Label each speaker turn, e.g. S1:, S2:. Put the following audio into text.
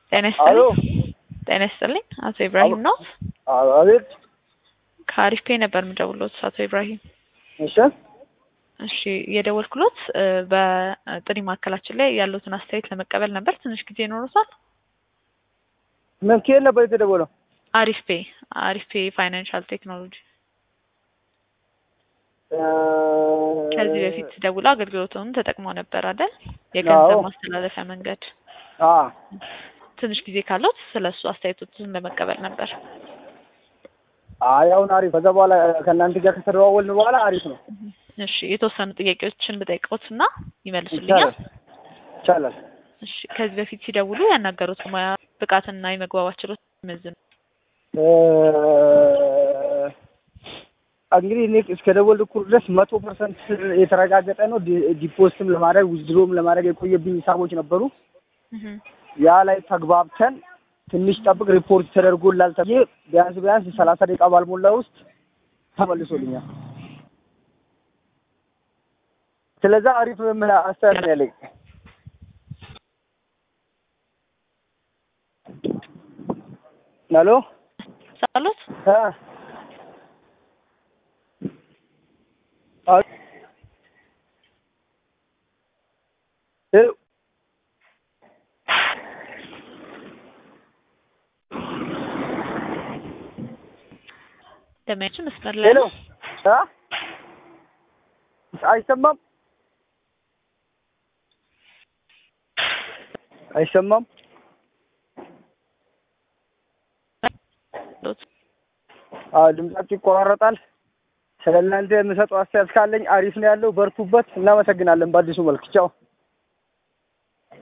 S1: ጤና
S2: አሎ
S1: ይስጥልኝ። ጤና ይስጥልኝ። አቶ ኢብራሂም ነው?
S2: አቤት።
S1: ከአሪፍ ፔ ነበር የምደውልዎት አቶ ኢብራሂም።
S2: እሺ
S1: እሺ የደወልኩሎት እ በጥሪ ማዕከላችን ላይ ያሉትን አስተያየት ለመቀበል ነበር። ትንሽ ጊዜ ይኖሩታል?
S2: ምን ከየት ነበር የተደወለው?
S1: አሪፍ ፔ አሪፍ ፔ ፋይናንሻል ቴክኖሎጂ ከዚህ በፊት ደውለው አገልግሎቱን ተጠቅመው ነበር አይደል? የገንዘብ
S2: አዎ።
S1: ማስተላለፊያ መንገድ።
S2: አ
S1: ትንሽ ጊዜ ካለዎት ስለ እሱ አስተያየቶችን ለመቀበል ነበር።
S2: አይ አሁን አሪፍ። ከዛ በኋላ ከእናንተ ጋር ከተደዋወልን በኋላ አሪፍ ነው።
S1: እሺ የተወሰኑ ጥያቄዎችን ብጠይቅዎትና ይመልሱልኛል?
S2: ይቻላል ይቻላል።
S1: እሺ ከዚህ በፊት ሲደውሉ ያናገሩት ሙያ ብቃትና የመግባባት ችሎታ ይመዝኑ።
S2: እ እንግዲህ እኔ እስከ ደወልኩ ድረስ መቶ ፐርሰንት የተረጋገጠ ነው። ዲ- ዲፖዚትም ለማድረግ ዊዝድሮም ለማድረግ የቆየብኝ ሂሳቦች ነበሩ።
S1: እህ
S2: ያ ላይ ተግባብተን ትንሽ ጠብቅ ሪፖርት ተደርጎላል ተብዬ ቢያንስ ቢያንስ ሰላሳ ደቂቃ ባልሞላ ውስጥ ተመልሶልኛል። ስለዛ አሪፍ ነው የምልህ አስተያየት ነው ያለኝ። ሄሎ
S1: ሳሉት
S2: እ አ- ሄሎ
S1: ደማያችን መስመር ላይ
S2: ሄሎ
S1: ነው።
S2: እ አይሰማም አይሰማም
S1: ሎት
S2: አዎ ድምጻችሁ ይቆራረጣል። ስለ እናንተ የምሰጠው አስተያየት ካለኝ አሪፍ ነው ያለው። በርቱበት። እናመሰግናለን። በአዲሱ መልክ ቻው።